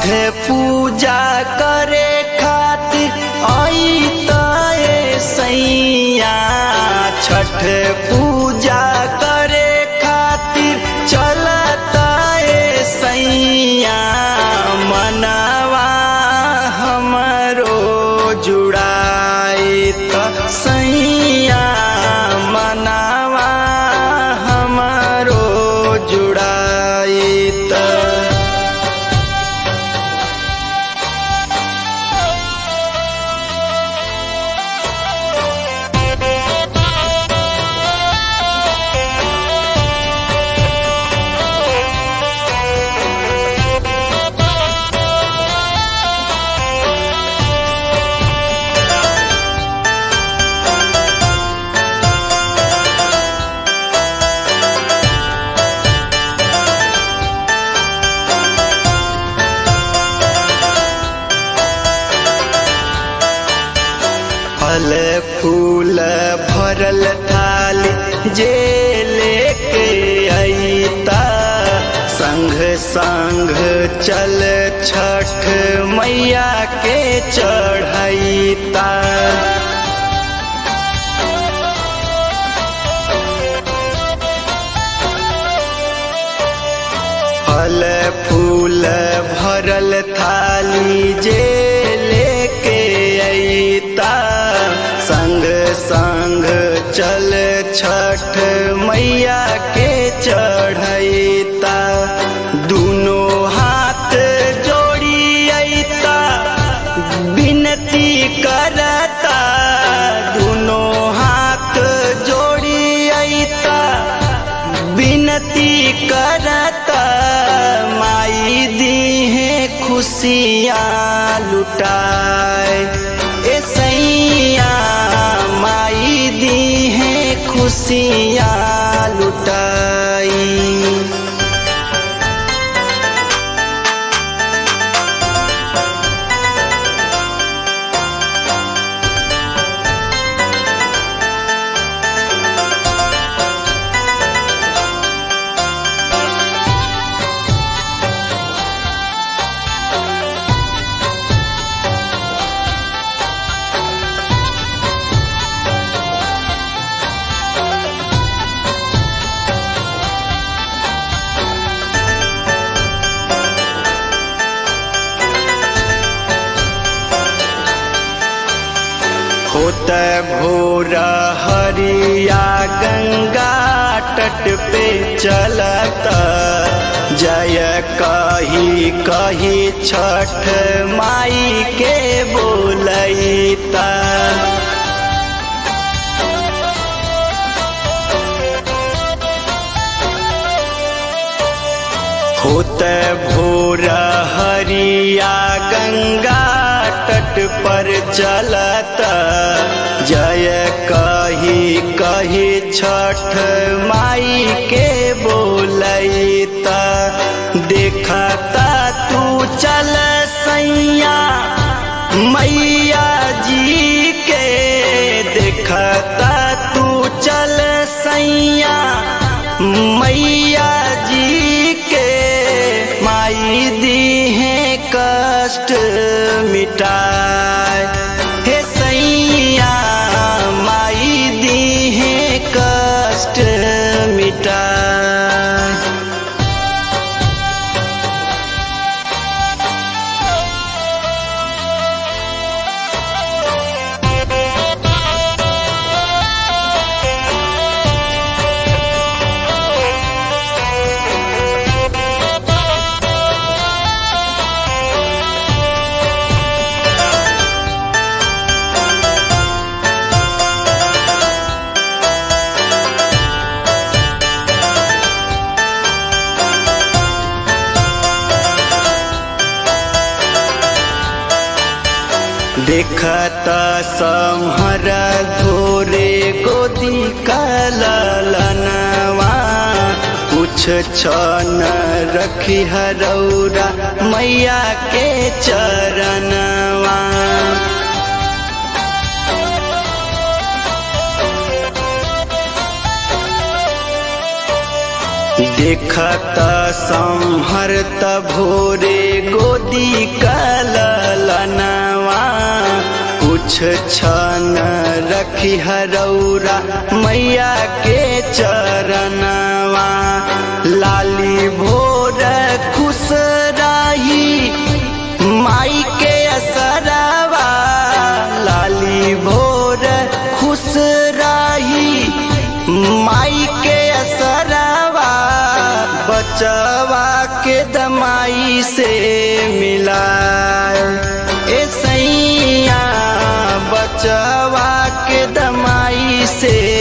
पूजा करे खातिर आई तए सैया छठ पूजा करे खातिर चलता सैया मनवा हमरो जुड़ाई त सैया मनवा हमरो जुड़ाई त फल फूल भरल थाली जे लेके अईता संग संग चल छठ मैया के चढ़ैता फल फूल भरल थाली जे लेके अईता संग संग चल छठ मैया के चढ़ैता दोनों हाथ जोड़ी अईता विनती करता दोनों हाथ जोड़ी अईता विनती करता माई दी है खुशियाँ लुटाए ए सैया माई दी है खुशियाँ लुटाई होत भोर हरिया गंगा तट पे चलत जय कही कही छठ माई के बोलैता होत भोर हरिया गंगा तट पर चलत जय कही कही छठ माई के बोलैता देखता तू चल सैया मैया जी के देखता तू चल सैया मैया जी के माई दी है कष्ट मिटाए हे सैया माई दी है कष्ट मिटाए देखत समहर धोरे गोदी कलनवा कुछ छन रखी हरौरा मैया के चरणवा देखत संहरत भोरे गोदी कलनवा कुछ छन रखी हरौरा मैया के चरणवा लाली भोर खुश रही माई के असरवा लाली भोर खुश रही माई के असरवा बचवा के दमाई से मिला ए सैया बचवा के दमाई से